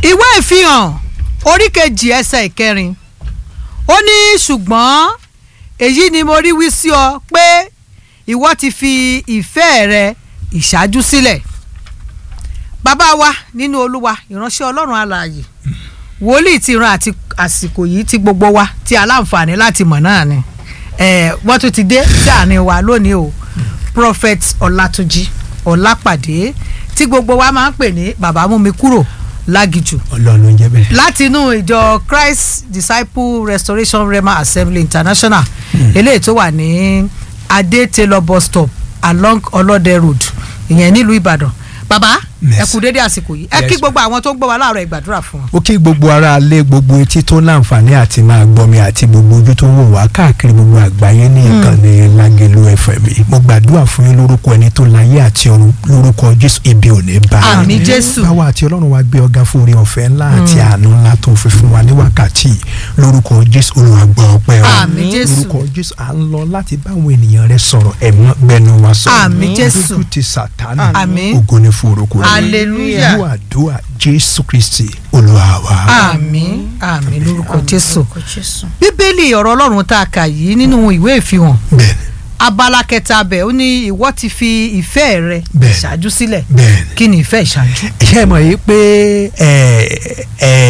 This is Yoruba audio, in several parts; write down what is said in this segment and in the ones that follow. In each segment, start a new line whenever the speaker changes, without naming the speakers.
ìwé ìfihàn orí kejì ẹsẹ̀ ìkẹrin ó ní ṣùgbọ́n èyí ni mo rí wí sí ọ pé ìwọ ti fi ìfẹ́ rẹ ìṣáájú sílẹ̀ bàbá wa nínú olúwa ìránṣẹ́ ọlọ́run alààyè wòlíì ti ran àti àsìkò yìí tí gbogbo wa tí aláǹfààní láti mọ̀ náà ni eh, wọ́n tún ti dé sí àárín wa lónìí o prophet ọlátúnjí ọlápàdé tí gbogbo wa máa ń pè ní bàbá mú mi kúrò lágìjù
ọlọ́run ló ń jẹ́ bẹ́ẹ̀.
láti inú ìjọ christ disciple restoration rema assembly international eléyìí tó wà ní adé taylor bus stop along ọlọ́dẹ road ìyẹn nílùú ìbàdàn bàbá ẹ
Yes.
kú dédé àsìkò yìí ẹ
Yes,
kí
ma.
gbogbo àwọn tó ń gbọ́ wa láàárọ̀ ìgbàdúrà fún wọn.
ó kí gbogbo ara alẹ́ gbogbo etí tó láǹfààní àti máa gbọ́ mi àti gbogbo ojú tó ń wò wá káàkiri gbogbo àgbáyé ní ìkànnì Lágelú FM mo gbàdúrà fún yín lórúkọ ẹni tó láyé àti ọ̀run lórúkọ Jésù ibi ò ní bá yín.
Àmín Jésù.
báwa àti ọlọ́run wa gbé ọ̀gá fún orí ọ̀fẹ́ ńlá àti àánú ńlá tó fi fún wa ní wákàtí yìí. lórúkọ Jésù Olúwa gbọ́ ọpẹ́ wa
Àmín Jésù.
lórúkọ Jésù à ń lọ láti báwọn ènìyàn rẹ sọ̀rọ̀ ẹ̀mọ́ gbẹnu wa sọ̀rọ̀
Àmín Jésù.
dúdú ti Sátánì
Àmín.
ògo ni fún orúkọ rẹ̀
hallelujah
fún àdúrà Jésù Kristi Olúwa wa.
àmín àmín lórúkọ jésù bíbélì ọ̀rọ̀ ọlọ́run tá a kà yìí nínú ìwé ìfihàn
bẹ́ẹ̀ni
abala kẹta bẹ̀ ó ní ìwọ ti fi ìfẹ́ rẹ
Bẹ́ẹ̀.
ìṣáájú sílẹ̀
bẹ́ẹ̀ni.
kí ni ìfẹ́ ìṣáájú.
ṣé ẹ mọ̀ yìí pé ẹ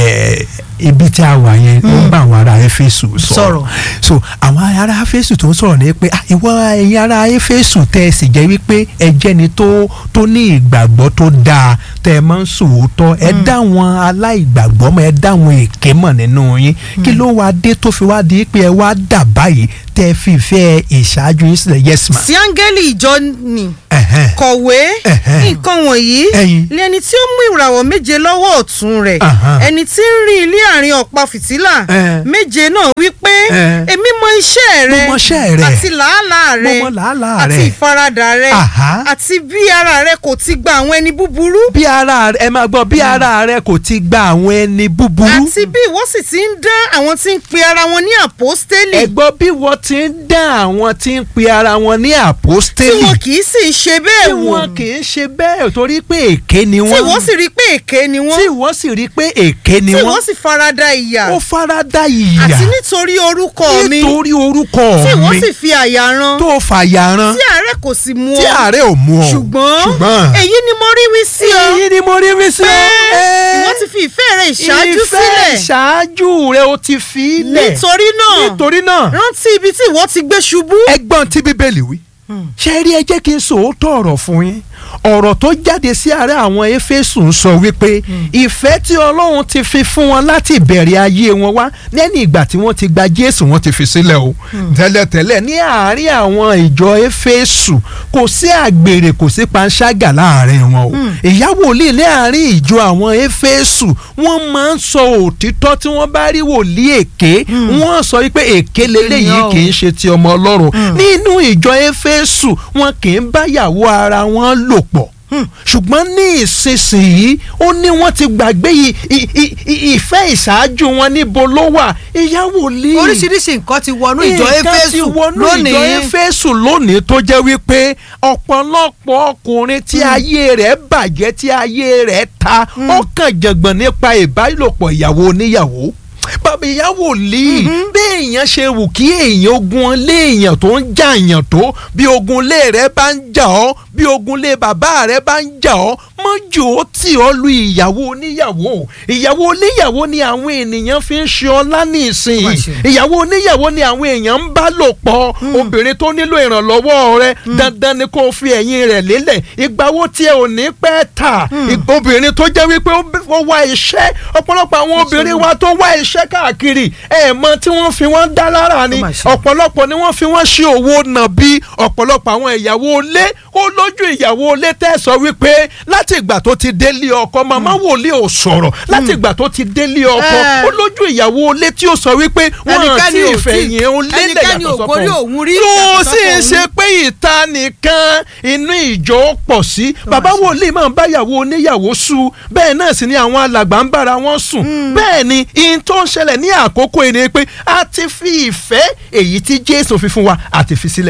ẹ ibi tí a wà yẹn ó ń bá àwọn ará Éfésù
Sọ̀rọ̀.
sọ̀rọ̀ so àwọn ará Éfésù tó ń sọ̀rọ̀ ní pé ah, ìwọ ẹ̀yin ará Éfésù tẹ́ ẹ sì jẹ́ wípé ẹ jẹ́ni tó tó ní ìgbàgbọ́ tó dáa tẹ́ ẹ máa ń sòótọ́ ẹ dá wọn aláìgbàgbọ́ mọ̀ ẹ dá wọn èké mọ̀ nínú yín kí ló wá dé tó fi wá di pé ẹ wá dà báyìí tẹ́ ẹ fi ìfẹ́ ìṣáájú yín sílẹ̀ yes ma.
sí áńgẹ́lì ìjọ ni
Ẹ̀hẹ́n.
kọ̀wé
Ẹ̀hẹ́n.
nǹkan wọ̀nyí
Ẹ̀yin.
lẹni tí ó mú ìràwọ̀ méje lọ́wọ́ ọ̀tún rẹ̀
Aha.
ẹni tí ń rìn ilé àárín ọ̀pá fìtílà
Ẹ̀.
méje náà wípé
Ẹ̀.
èmi mọ iṣẹ́ rẹ
Mo mọ iṣẹ́ rẹ.
àti làálàá
Mo
rẹ
mọ làálàá
àti
rẹ.
ìfaradà rẹ
Aha.
àti bí ara rẹ kò ti gba àwọn ẹni búburú
bí ara rẹ ẹ máa gbọ́ bí ara rẹ kò ti gba àwọn ẹni búburú.
àti bí ìwọ sì ti ń dán àwọn tí ń pe ara wọn ní àpọ́stélì
ẹ gbọ́ bí wọ́n ti ń dán àwọn tí ń pe ara wọn ní
tí
àpọ́stélì.
wọn kì í sì ṣe bẹ́ẹ̀
tí
wò
wọn kì í ṣe bẹ́ẹ̀ torí pé èké ni
tí
wọ́n.
wọ́n sì rí pé èké ni wọ́n
tí wọ́n sì rí pé èké ni
tí
wọ́n.
wọ́n sì farada ìyà
ó fara dá ìyà.
àti nítorí orúkọ mi
nítorí orúkọ
tí wọ́n
mi
sì fi àyà ran
tó fàyà ran
tí àárẹ̀ kò sì mú
tí
ọ
àárẹ̀ ò mú ọ.
ṣùgbọ́n
ṣùgbọ́n
èyí ni mo rí wí sí ọ
èyí ni mo rí mi sí
pé
ọ.
ìwọ ti fi ìfẹ́ rẹ ìṣáájú
ìfẹ́
sílẹ̀
ìṣáájú rẹ o ti fi í lẹ̀.
nítorí náà
nítorí náà
rántí ibi tí ìwọ ti gbé ṣubú
ẹgbọ́n tí bíbélì wí. ṣe rí ẹ jẹ́ kí n sòótọ́ ọ̀rọ̀ fún yín ọ̀rọ̀ tó jáde sí àárẹ̀ àwọn éfésù ń sọ wípé ìfẹ́ tí ọlọ́run ti fi fún wọn láti ìbẹ̀rẹ̀ ayé wọn wá lẹ́yìn ìgbà tí wọ́n ti gba jésù wọ́n ti fi sílẹ̀ o tẹ́lẹ̀tẹ́lẹ̀ ní àárín àwọn ìjọ éfésù kò sí àgbèrè kò sí panṣágà láàárín wọn o ìyá wòlíì ní àárín ìjọ àwọn éfésù wọ́n máa ń sọ òtítọ́ tí wọ́n bá rí wòlíì èké wọ́n sọ wípé èké lélẹ́yìí
Ènìyàn o.
kì í ṣe ti ọmọ ọlọ́run nínú ìjọ éfésù wọn kì í báyàwó ara wọn lò pọ̀ ṣùgbọ́n ní ìsinsìnyí ó ní wọ́n ti gbàgbé i- i- i- i- ìfẹ́ ìṣáájú wọn níbo ló wà ìyàwó lè
oríṣiríṣi nǹkan ti wọnú ìjọ
nǹkan ti
éfésù
wọnú ìjọ
lónìí
éfésù lónìí tó jẹ́ wípé ọ̀pọ̀lọpọ̀ ọkùnrin tí ayé rẹ̀ bàjẹ́ tí ayé rẹ̀ ta ó kàn jàngbọ̀n nípa ìbálòpọ̀ ìyàwó oníyàwó bàbá ìyàwó lè bí èèyàn ṣe wù kí èèyàn ogun lé èèyàn tó ń jà èèyàn tó bí ogun lé rẹ bá ń jà ọ́ bí ogun lé bàbá rẹ bá ń jà ọ́ mọ́jò ó tì ọ́ lu ìyàwó oníyàwó ìyàwó oníyàwó ni àwọn ènìyàn fi ń ṣe ọlá ní ìsìn
Má
yìí
ṣe.
ìyàwó oníyàwó ni àwọn èèyàn ń bá lò pọ̀ obìnrin tó nílò ìrànlọ́wọ́ rẹ dandan ni kó o fi ẹ̀yìn rẹ̀ lélẹ̀ ìgbà wo tí ẹ ò ní pẹ́ tà Ìgbà obìnrin tó jẹ́ wípé ó bí- ó wá iṣẹ́ ọ̀pọ̀lọpọ̀ àwọn obìnrin wa tó wá iṣẹ́ káàkiri ẹ̀ mọ tí wọ́n fi wọ́n dá lára ni
Ó mà ṣe.
ọ̀pọ̀lọpọ̀ ni wọ́n fi wọ́n ṣe òwò nàbí ọ̀pọ̀lọpọ̀ àwọn ìyàwó ilé ó lójú ìyàwó ilé tẹ́ sọ wípé láti ìgbà tó ti délé ọkọ màmá wòlíì ò sọ̀rọ̀ láti ìgbà tó ti délé ọkọ
Ẹ.
ó lójú ìyàwó ilé tí ó sọ wípé wọ́n
Ẹnikẹ́ni
àti
ò tí-
ìfẹ̀yìn ó lélẹ̀
ẹnikẹ́ni ò
yàtọ̀
gorí
sọ́kọ
òun rí
tó
yàtọ̀
sì ń
sọ́kọ
ṣe pé ìta nìkan inú ìjọ pọ̀ sí bàbá wòlíì máa ń báyàwó oníyàwó sú bẹ́ẹ̀ náà sì ni àwọn alàgbà ń bára wọn sùn bẹ́ẹ̀ ni ihun tó ń ṣẹlẹ̀ ní àkókò yìí ni pé a ti fi ìfẹ́ èyí tí Jésù fi fún wa a ti fi sílẹ̀.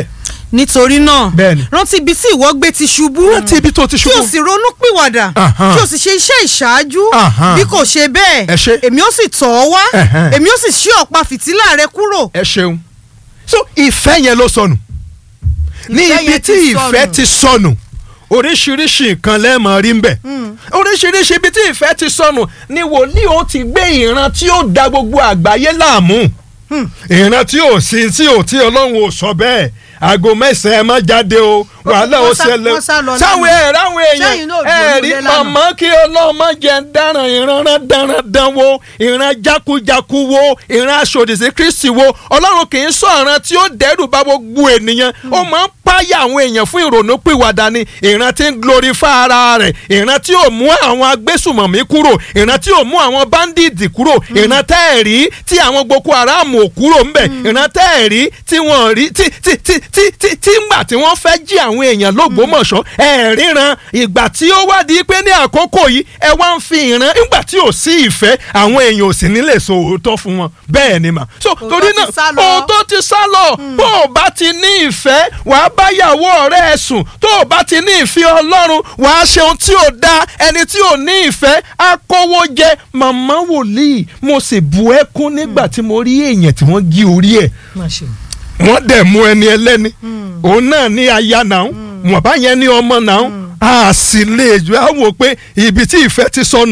nítorí náà
Bẹ́ẹ̀ni.
rántí ibi tí ìwọ gbé ti ṣubú
rántí ibi tó ti
kí o
ṣubú.
sì ronú pìwàdà
Ahan.
kí o sì ṣe iṣẹ́ ìṣáájú
Ahan.
bí kò ṣe
Ẹ
bẹ́ẹ̀
ṣé.
èmi ó sì tọ̀ ọ́ wá
Ẹ̀hẹ́n.
èmi ó sì ṣí ọ̀pá fìtílà rẹ kúrò
ẹ ṣeun so ìfẹ́ yẹn ló sọnù ní
Ìfẹ́
ibi
yẹn
tí
ti
ìfẹ́
sọnù.
ti sọnù oríṣiríṣi nǹkan lẹ́ẹ̀mọ́ rí ń bẹ̀ oríṣiríṣi ibi tí ìfẹ́ ti sọnù ni wòlíì ó ti gbé ìran tí ó da gbogbo àgbáyé láàmú ìran tí ò sí tí ò tí ọlọ́run ò sọ bẹ́ẹ̀ aago mẹ́sàn-án ẹ má jáde o wàhálà ó
wọ́n sá-
ṣẹlẹ̀
wọ́n sá lọ
sáwọn
lánàá.
ẹ̀rọ àwọn
Sẹ́yìn
èèyàn
náà ò
ẹ̀rí
gbóòórùn lé lánàá.
màmá kí ọlọ́run má jẹ́ dáràn ìran dáràn dán wo ìran jákujáku wo ìran aṣòdìsí kristi wo ọlọ́run kì í sọ ìran tí ó dẹ́rù bá gbogbo ènìyàn ó máa ń páyà àwọn èèyàn fún ìrònú pìwàdà ni ìran tí ń glorify ara rẹ̀ ìran tí ò mú àwọn agbésùmọ̀mí kúrò ìran tí ò mú àwọn bandits kúrò ìran tẹ́ẹ̀rí tí àwọn boko haram ò kúrò ńbẹ̀ ìran tẹ́ẹ̀rí tí wọ́n rí tí tí tí tí tí tí ńgbà tí wọ́n fẹ́ jí àwọn èèyàn lógbómọ̀ṣọ́ ẹ̀ ríran ìgbà tí ó wá di pé ní àkókò yìí ẹ wá ń fi ìran nígbà tí ò sí ìfẹ́ àwọn èèyàn ò sì ní lè sọ òótọ́ fún wọn bẹ́ẹ̀ ni mà so torí
ti sá
náà
lọ.
òótọ́ ti sá lọ bó o bá ti ní ìfẹ́ wàá báyàwó ọ̀rẹ́ ẹ sùn tó o bá ti ní ìfẹ́ ọlọ́run wàá ṣe ohun tí ò dáa ẹni tí ò ní ìfẹ́ á kówó jẹ màmá wòlíì mo sì bu ẹkún nígbà tí mo rí èèyàn tí wọ́n gé orí ẹ̀ wọ́n dẹ̀ mú ẹni ẹlẹ́ni òun náà ní aya náà wọ́n bá yẹn ní ọmọ náà a sì lè jù á wò pé ibi tí ìfẹ́ ti sọnù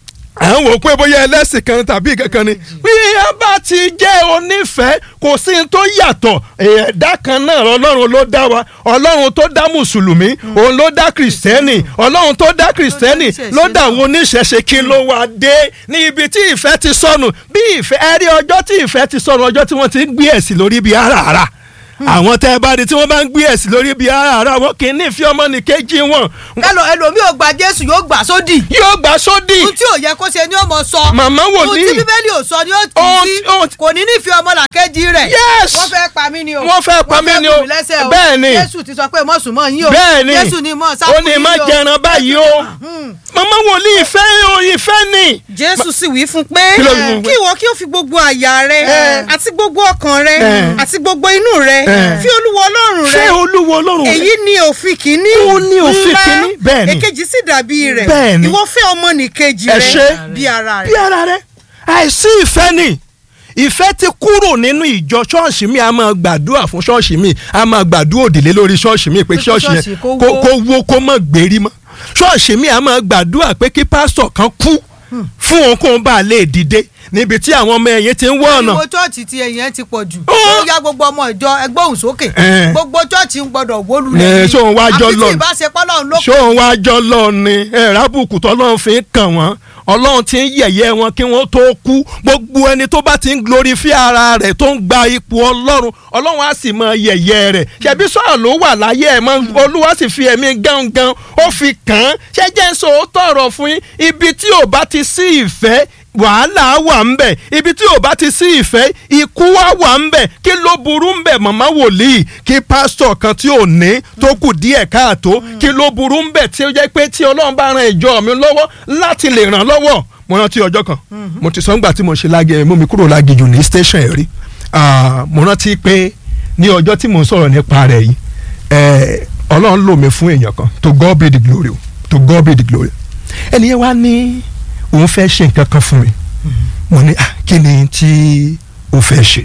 à ń wò pé bóyá ẹlẹ́sìn kan tàbí kankan ni bí a bá ti jẹ́ onífẹ̀ẹ́ kò sí ní tó yàtọ̀ ẹ̀dá kan náà ọlọ́run ló dá wa ọlọ́run tó dá mùsùlùmí òun ló dá kìrìsìtẹ́nì ọlọ́run tó dá kìrìsìtẹ́nì ló dá àwọn oníṣẹ̀ṣe kí ló wá dé ní ibi tí ìfẹ́ ti sọnù bí ìfẹ́ ẹ rí ọjọ́ tí ìfẹ́ ti sọnù ọjọ́ tí wọ́n ti ń gbé ẹ̀sìn lórí ibi àràrà àwọn tẹ́ ẹ bá di tí wọ́n bá ń gbé ẹ̀sìn lórí ibi àràrà wọn kì í nífẹ̀ẹ́ ọmọnìkejì wọn
ẹlò ẹlòmíì ò gba jésù yóò gbà sódì
yóò gbà sódì
ohun tí ò yẹ kó ṣe ni ó mọ sọ
Màmá
ohun
wòlíì.
tí bíbélì ò sọ ni ó tì
Ohun
í
tí- ohun
sí
tí-
kò ní nífẹ̀ẹ́ ọmọlàkejì rẹ̀
Yes!
wọ́n fẹ́ pa mí ni o
Wọ́n fẹ́ pa mí ni o.
wọ́n fẹ́ bù mí lẹ́sẹ̀ o
Bẹ́ẹ̀ ni.
jésù ti sọ pé mọ̀sùn mọ̀ yín o
bẹ́ẹ̀ ni
jésù ni mọ̀
ó
sáfù
ní
yín
má
o
jẹran báyìí o màmá wòlíì ìfẹ́ o ìfẹ́ ni.
jésù sì wí fún pé
Kí ló wí fún pé?
kí ìwọ kí o fi gbogbo àyà rẹ
Eh.
àti gbogbo ọkàn rẹ
Eh.
àti gbogbo inú rẹ
Eh.
fi olúwa ọlọ́run rẹ
fẹ́ olúwo ọlọ́run rẹ.
èyí ni òfin kìíní
Ó ní òfin
ńlá.
kìíní, bẹ́ẹ̀ ni.
èkejì sì dàbí rẹ̀
Bẹ́ẹ̀ ni.
ìwọ fẹ́ ọmọnìkejì
Ẹ
rẹ
ṣé.
bí ara
bí
rẹ.
ara rẹ àìsí ìfẹ́ ni ìfẹ́ ti kúrò nínú ìjọ ṣọ́ọ̀ṣì mi a máa gbàdúrà fún ṣọ́ọ̀ṣì mi a máa gbàdúrà òdìlé lórí ṣọ́ọ̀ṣì mi pé
kí
ṣọ́ọ̀ṣì
ṣọ́ọ̀ṣì
yẹn
kó
kó
wó.
kó wó kó mọ̀ gbérí mọ́ ṣọ́ọ̀ṣì mi a máa gbàdúrà pé kí pásítọ̀ kan kú fún òun kó ń bá a lè dìde níbi tí àwọn ọmọ ẹ̀yìn ti ń wọ́ ọ̀nà
ariwo chọ́ọ̀chì ti ẹ̀yìn ẹ̀ ti pọ̀ jù
Ó.
ó ya gbogbo ọmọ ìjọ ẹgbẹ́ òun sókè
Eh.
gbogbo chọ́ọ̀chì ń gbọ́dọ̀ wó
Eh,
lulẹ̀
ṣé òun wá jọ
àfi tí
lọ-
ìbáṣepọ̀ lọ́run ló
ṣé òun wá jọ lọ ni ẹ̀rábùkù tọ́lọ́run fi ń kàn wọ́n ọlọ́run ti ń yẹ̀yẹ́ wọn kí wọ́n tó kú gbogbo ẹni tó bá ti ń glorify ara rẹ̀ tó ń gba ipò ọlọ́run ọlọ́run á sì mọ yẹ̀yẹ́ rẹ̀ ṣebí sọ̀rọ̀ ló wà láyé ẹ̀ mọ́ olúwa sì fi ẹ̀mí gángan ó fi kàn án ṣé jẹ́ ń sọ òótọ́ ọ̀rọ̀ fún yín ibi tí ò bá ti sí ìfẹ́ wàhálà wà ń bẹ̀ ibi tí ò bá ti sí ìfẹ́ ikú wá wà ń bẹ̀ kí ló burú ń bẹ̀ màmá wòlíì kí pásítọ̀ kan tí ò ní tó kù díẹ̀ káàtó kí ló burú ń bẹ̀ tí ó jẹ́ pé tí ọlọ́run bá ran ìjọ mi lọ́wọ́ láti lè ràn lọ́wọ́ mo rántí ọjọ́ kan mo ti sọ ńgbà tí mo ṣe lágẹ̀ mú mi kúrò lágejù ní station ẹ̀ rí Ah, mo rántí pé ní ọjọ́ tí mo ń sọ̀rọ̀ nípa rẹ̀ yìí eh, ọlọ́run lò mí fún èèyàn kan to God be the glory o to God be the glory ẹni yẹn wá ní òun fẹ́ ṣe nǹkan kan fún mi mo ní ah kí ni tí o fẹ́ ṣe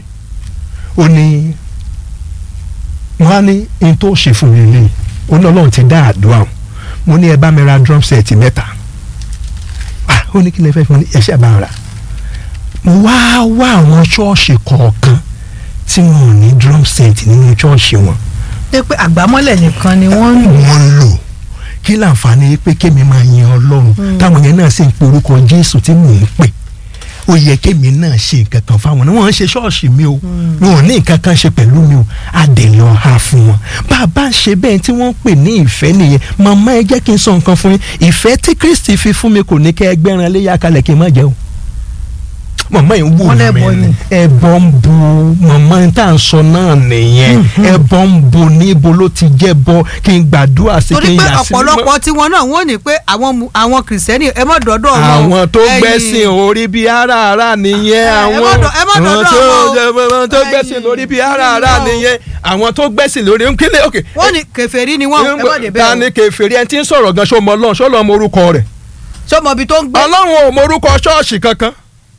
ó ní mo á ní n tó ṣe fún mi lè ó ní ọlọ́run ti dá àdúrà o mo ní ẹ bá mi ra drum set mẹ́ta ah ó ní kí lè fẹ́ fún mi ẹ ṣe bá ń ra mo wá wá àwọn ṣọ́ọ̀ṣì kọ̀ọ̀kan tí wọn ò ní drum set nínú ṣọ́ọ̀ṣì wọn
ṣe pé àgbámọ́lẹ̀ nìkan ni wọ́n ń lò
wọ́n ń lò kí láǹfààní pé kémi máa yin ọlọ́run táwọn yẹn náà sì ń pe orúkọ jésù tí mò ń pè ó yẹ kémi náà ṣe nǹkan kan fáwọn náà wọ́n ń ṣe ṣọ́ọ̀ṣì mi o wọn ò ní nǹkan kan ṣe pẹ̀lú mi o àdènà ha fún wọn bá a bá ń ṣe bẹ́ẹ̀ tí wọ́n ń pè ní ìfẹ́ nìyẹn màmá ẹ jẹ́ kí n sọ nǹkan fún yín ìfẹ́ tí kristi fi fún mi kò ní kẹ́ ẹ gbẹ́ran léyà kalẹ̀ kí n má jẹ́ o màmá yìí wò
Wọ́n lẹ́bọ
mí
ni.
ẹbọ ń bu màmá yìí tá à ń sọ náà nìyẹn ẹbọ ń bu níbo ló ti jẹ́ bọ kí n gbàdúrà sí kí
torí
n
pé
yà sí mímọ́.
ọ̀pọ̀lọpọ̀ tiwọn náà wọ́n ní pé àwọn mu- àwọn kìrìsìtẹ́nì ẹ mọ̀ dọ́dọ̀ wọn o.
àwọn tó
Ẹ̀yin-
gbẹ́sìn orí bíi àràárà nìyẹn
ẹ
àwọn
má dọ̀- ẹ má
àwọn
dọ̀dọ̀
tó
wọn o.
àwọn tó gbẹ́sìn
Ẹ̀yin-
lórí bíi àràárà
ẹ̀yin náà o.
nìyẹn àwọn tó gbẹ́sìn lórí nkílẹ̀ òkè.
wọ́n ní kèfèrí ni wọ́n ẹ mọ̀ débẹ̀
ta
o.
ni kèfèrí ẹni tí ń sọ̀rọ̀ gan ṣó mọ ọlọ́run ṣó lọ́ mọ orúkọ rẹ̀
ṣé ọmọ ibi tó ń gbé.
ọlọ́run ò mọ orúkọ ṣọ́ọ̀ṣì kankan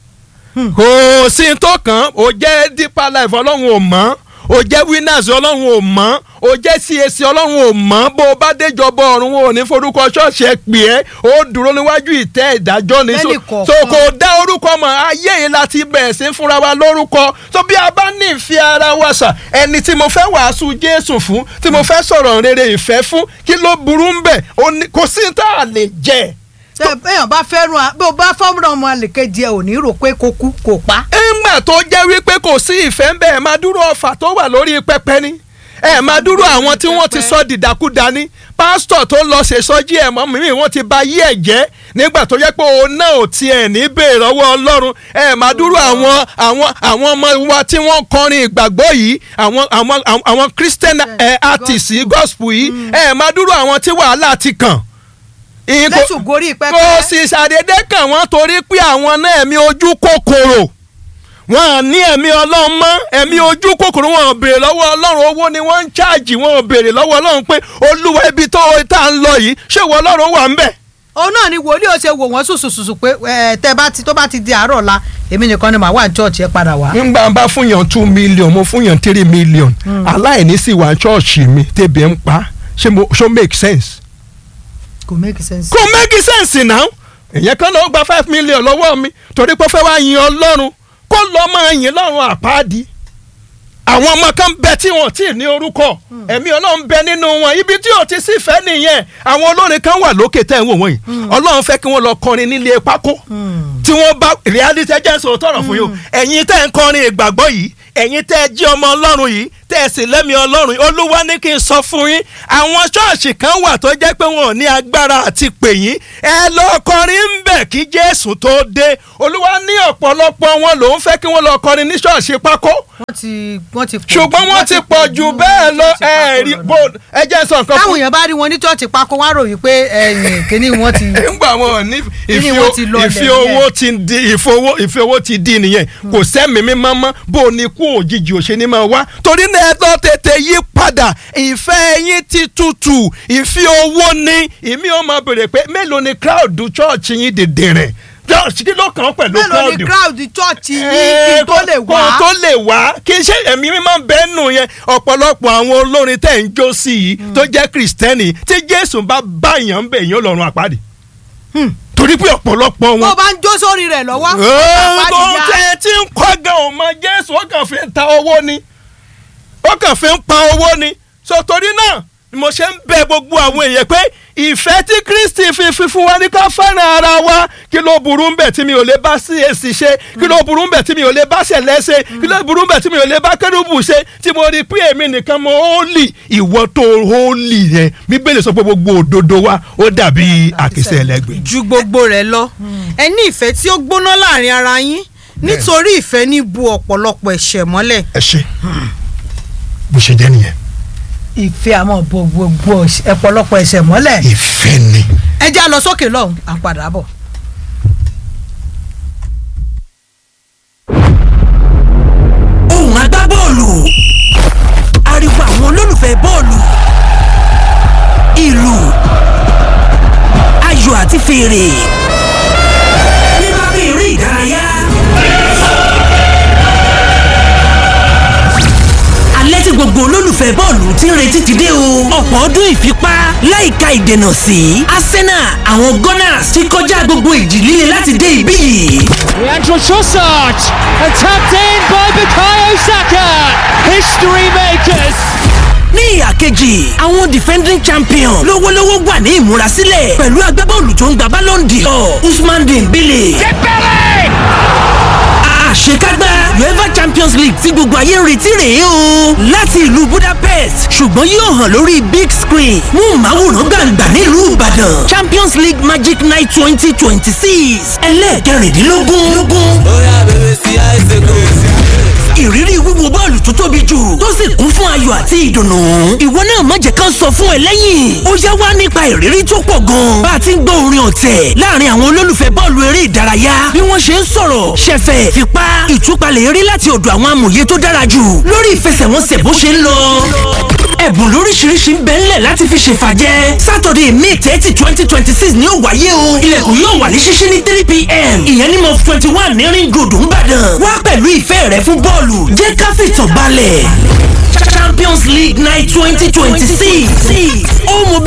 kò sí tó kàn ó jẹ́ deeper life ọlọ́run ò mọ̀ ó jẹ́ winners ọlọ́run ò mọ̀ ó jẹ́ CAC ọlọ́run ò mọ̀ bó o bá déjọba ọ̀run ò ní forúkọ ṣọ́ọ̀ṣì ẹ pè é ó dúró níwájú ìtẹ́ ìdájọ́ ni so
Lẹ́nì kọ̀ọ̀kan.
so kò dá orúkọ mọ̀ ayé yìí láti bẹ̀rẹ̀ sí fúnra wa lórúkọ so bí a bá ní ìfẹ́ ara wa sà ẹni tí mo fẹ́ wàásù Jésù fún tí mo fẹ́ sọ̀rọ̀ rere ìfẹ́ fún kí ló burú ń bẹ̀ Ó ní- kò sí ní tá a lè jẹ́
ṣé èèyàn bá fẹ́ràn a- bí o bá fọ́nrán ọmọ àlèkejì ẹ ò ní rò pé kó kú kó pa.
ńgbà tó jẹ́ wípé kò sí ìfẹ́ ń bẹ̀ ẹ̀ máa dúró ọfà tó wà lórí pẹpẹ ni ẹ̀ máa dúró àwọn tí wọ́n ti sọ dìdàkudà ni pásítọ̀ tó lọ ṣèṣọ́jí ẹ̀ mọ́ mímì wọ́n ti ba yí ẹ̀ jẹ́ nígbà tó jẹ́ pé òun náà ò tiẹ̀ ní bèèrè ọwọ́ ọlọ́run ẹ̀ máa dúró àwọn àwọn àwọn ọmọ wa tí wọ́n kọrin ìgbàgbọ́ yìí àwọn àwọn àwọn christian eh, artists gospel yìí ẹ̀ máa dúró àwọn tí wàhálà ti kàn. Ìyín kò-
lẹ́sùn gorí pẹ́pẹ́.
kò sì ṣàdédé kàn wọ́n torí pé àwọn náà ẹ̀mí ojú kòkòrò wọn à ní ẹ̀mí ọlọ́run mọ́ ẹ̀mí ojú kòkòrò wọn ò béèrè lọ́wọ́ ọlọ́run owó ni wọ́n ń ṣáàjì wọn ò béèrè lọ́wọ́ ọlọ́run pé olúwa ibi tó tá à ń lọ yìí ṣé ìwọ ọlọ́run wà ń bẹ̀.
òun náà ni wòlíì ó ṣe wò wọ́n sùsùsùsù pé ẹ tẹ bá ti tó bá ti di àárọ̀ la èmi nìkan ni màá wà ní church ẹ padà wá.
nígbà bá fún yàn two million mo fún yàn three million aláìní sì wà ṣọ́ọ̀ṣì mi tẹ̀bí ń pa ṣé mo ṣó make sense.
kò make sense.
kò make sense now èyàn kan náà ó gba five million lọ́wọ́ mi torí pé ó fẹ́ wá yin ọlọ́run kó lọ́ọ́ máa yin lọ́run àpáàdì àwọn ọmọ kan bẹ tí wọn tí ì ní orúkọ ẹ̀mí ọlọ́run bẹ nínú wọn ibi tí ò ti sí fẹ́ nìyẹn àwọn olórin kan wà lókè tẹ́ ẹ̀ ń wò wọ́n yìí ọlọ́run fẹ́ kí wọ́n lọ kọrin nílé pákó tí wọ́n bá reality ẹ jẹ́ n sọ̀rọ̀ tọ̀rọ̀ fún yìí o ẹ̀yin tẹ́ ń kọrin ìgbàgbọ́ yìí ẹ̀yin tẹ́ ẹ jí ọmọ ọlọ́run yìí tẹ́ ẹ sì lẹ́mí ọlọ́run yìí olúwa ní kí n sọ fún yín àwọn ṣọ́ọ̀ṣì kan wà tó jẹ́ pé wọn ò ní agbára àti pè yín ẹ lọ kọrin ń bẹ̀ kí jésù tó dé olúwa ní ọ̀pọ̀lọpọ̀ wọn lòún fẹ́ kí wọ́n lọ kọrin ní ṣọ́ọ̀ṣì pákó
wọ́n ti wọ́n ti pọ̀
ṣùgbọ́n wọ́n ti pọ̀ jù bẹ́ẹ̀ lọ
wọ́n ti pọ̀
ẹ̀ẹ́rì
jù
bó ẹ jẹ́ sọ nǹkan
táwọn
fún
èèyàn bá rí wọn ní church pákó wá rò wípé ẹ̀yìn kìíní wọn ti.
nígbà wọn ní
Kíni wọ́n ti lọlẹ̀
ìfi
yẹn?
owó ti di ìfi owó ìfi owó ti di nìyẹn kò sẹ́mi mímọ́ mọ́ bó o ní kú òjijì òṣèlú máa wá torí náà ẹ lọ tètè yí padà ìfẹ́ yín ti tutù ìfi owó ní ìmí ó máa bèrè pé mélòó ni crowd church yín dèdè rẹ̀ church kí ló kàn án pẹ̀lú
mélòó ni
crowd
crowd church yìí kí n tó lè
kó
wá.
tó lè wá kí n ṣe ẹ̀mí mímọ́ bẹ́ẹ̀ nù yẹn ọ̀pọ̀lọpọ̀ àwọn olórin tẹ̀ ń jó sí yìí tó jẹ́ kìrìsìtẹ́nì tí jésù bá bá èèyàn ń bẹ̀ èèyàn lọ́rùn àpáàdì torí pé ọ̀pọ̀lọpọ̀
bó
wọn.
o bá ń jó sórí rẹ̀ lọ́wọ́.
tó ń tẹ tí ń kọ́ gan ò mọ jésù ó kàn fi ń ta owó ni ó kàn fi ń pa owó ni so torí náà ni mo ṣe ń bẹ gbogbo àwọn èèyàn pé ìfẹ́ tí kristi fi fi fún wa ní ká fẹ́ràn ara wa kí ló burú ń bẹ̀ tí mi ò lè bá sí èsì ṣe kí ló burú ń bẹ̀ tí mi ò lè bá ṣẹlẹ̀ ṣe kí ló burú ń bẹ̀ tí mi ò lè bá kérúbù ṣe tí mo rí i pé èmi nìkan mo holy ìwọ tó holy yẹn bíbélì sọ pé gbogbo òdodo wa ó dàbí àkísà ẹlẹ́gbẹ̀ẹ́.
ju gbogbo rẹ̀ lọ ẹ ní ìfẹ́ tí ó gbóná láàrin ara yín nítorí ìfẹ́ ní bu ọ̀pọ̀lọpọ̀ ẹ̀ṣẹ̀ mọ́lẹ̀
ẹ ṣe bó ṣe jẹ́ nìyẹn
ìfẹ́ àmọ́ bo gbogbo ọ̀pọ̀lọpọ̀ ẹ̀ṣẹ̀ mọ́lẹ̀.
ìfẹ́ ni.
ẹ já lọ sókè lọ́hùn à ń padà bọ̀.
ohùn agbábọ́ọ̀lù ariwo àwọn olólùfẹ́ bọ́ọ̀lù ìlù ayò àti fèrè nípa bí eré ìdárayá. alẹ́ tí gbogbo olólùfẹ́ bọ́ọ̀lù ti ń retí ti dé o. ọ̀pọ̀ ọdún ìfipá láìka ìdènà sí Arsenal àwọn Gunners ti kọjá gbogbo ìjì líle láti dé ibí yìí.
Leandro Trossard and tapped in by Bukayo Saka. History makers.
ní ìhà kejì àwọn defending champion lówólówó wà ní ìmúrasílẹ̀ pẹ̀lú agbábọ́ọ̀lù tó ń gba Ballon d'Or Usman Dembele. àṣekágbá uefa champions champions league tí gbogbo ayé ń retí rèé o láti ìlú budapest ṣùgbọ́n yóò hàn lórí big screen mú màwòrán gbàǹgbà nílùú ìbàdàn champions league magic night twenty twenty six ẹlẹ́ẹ̀kẹrìndínlógún ìrírí wíwo bọ́ọ̀lù tó tóbi jù tó sì kún fún ayọ̀ àti ìdùnnú. ìwọ náà má jẹ́ ká sọ fún ẹ lẹ́yìn. ó yá wá nípa ìrírí tó pọ̀ gan. bá a ti ń gbọ́ orin ọ̀tẹ̀ láàrin àwọn olólùfẹ́ bọ́ọ̀lù eré ìdárayá. bí wọ́n ṣe ń sọ̀rọ̀ ṣẹ̀fẹ̀ fipá ìtúpalẹ̀ eré láti ọ̀dọ̀ àwọn amòye tó dára jù lórí ìfẹsẹ̀wọnsẹ̀ bó ṣe ń lọ ẹ̀bùn lóríṣiríṣi ń bẹ ńlẹ̀ láti fi ṣèfàjẹ́ sátọ̀dẹ̀ may thirty twenty twenty six ni ó wáyé o ilẹ̀kùn yóò wà ní ṣíṣí ní three pm ìyẹn ní mọ́ twenty one ní ring road ńbàdàn wá pẹ̀lú ìfẹ́ rẹ fún bọ́ọ̀lù jẹ́ ká fìtàn balẹ̀ champions league night twenty twenty six ó mọ bí